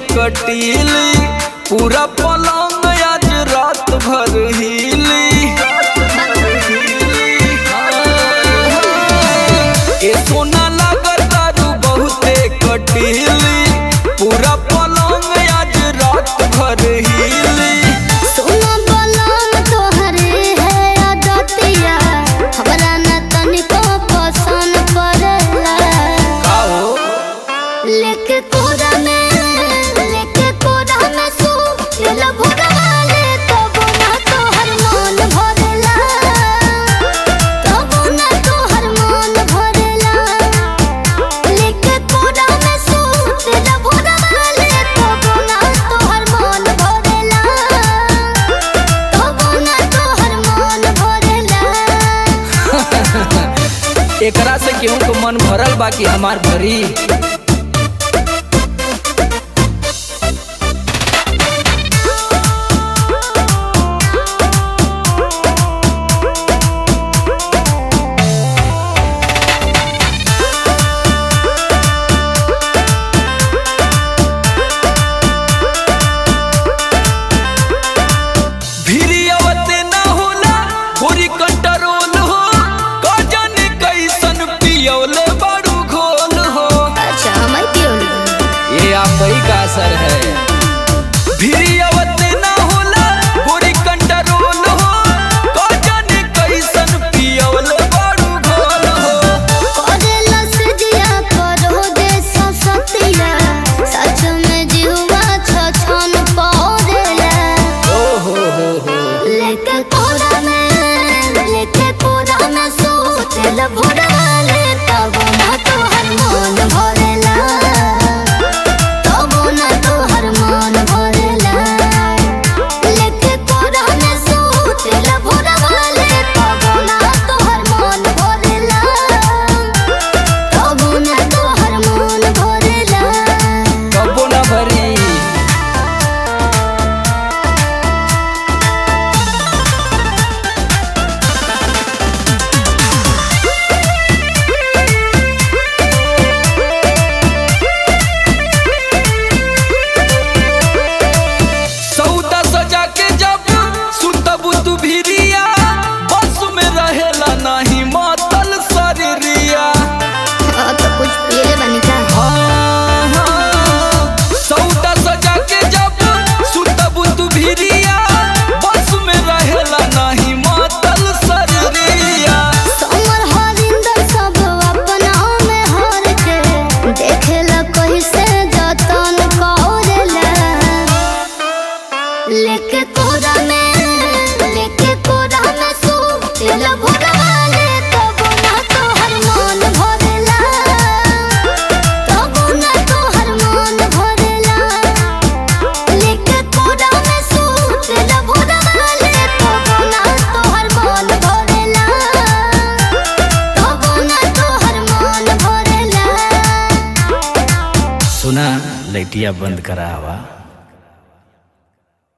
कटीली पूरा पलंग आज रात भर हिली ए सोना लागत दारू बहुते कटीली पूरा पलंग आज रात भर हिली सोना बलम तोहरे है आदतिया हमरा न तनिको पसंद पड़ला का हो लेके कोरा में लेके कोरा में सो दिल भुगवाले तब ना तोहर मन भरेला तब ना तोहर मन भरेला लेके कोरा में सो दिल भुगवाले तब ना तोहर मन भरेला तब ना तोहर मन भरेला एकरा से केहू के मन भरल बा कि हमार भरी भिरियवते ना होला गोरी कंट्रोल हो का जाने कैसन पियौले बारू घोल हो अच्छा हमारी पियोली ये आप ही का असर है भिरियवते ना होला गोरी कंट्रोल हो का जाने कैसन पियौले बारू घोल हो करेला से जिया करो दे ससतिया सच में जीवा छछन पड़ेला ओ हो हो हो लेके कोरा में लेके कोरा में सोचल भोरवाले तब ना तोहर मन भरेला तब ना तोहर मन भरेला लेके कोरा में सोचल भोरवाले तब ना तोहर मन भरेला तब ना तोहर मन भरेला कबो ना भरी सौदा सजा के जब सुतबू तू भिरिया बस में रहेला नहीं मातल शरीरिया हाँ तो कुछ पिए बनी का हाँ, हाँ। सौदा सजा के जब सुतबू तू भिरिया बस में रहेला नहीं मातल शरीरिया समर हरिंदर सब अपना में हार के देखेला कैसे जतन करेला लेके कोरा में लेके कोरा में सो दिल भुगवाले तब ना तोहर मन भरेला तब ना तोहर मन भरेला लेके कोरा में सो दिल भुगवाले तब ना तोहर मन भरेला तब ना तोहर मन भरेला सुना लैटिया बंद करा हवा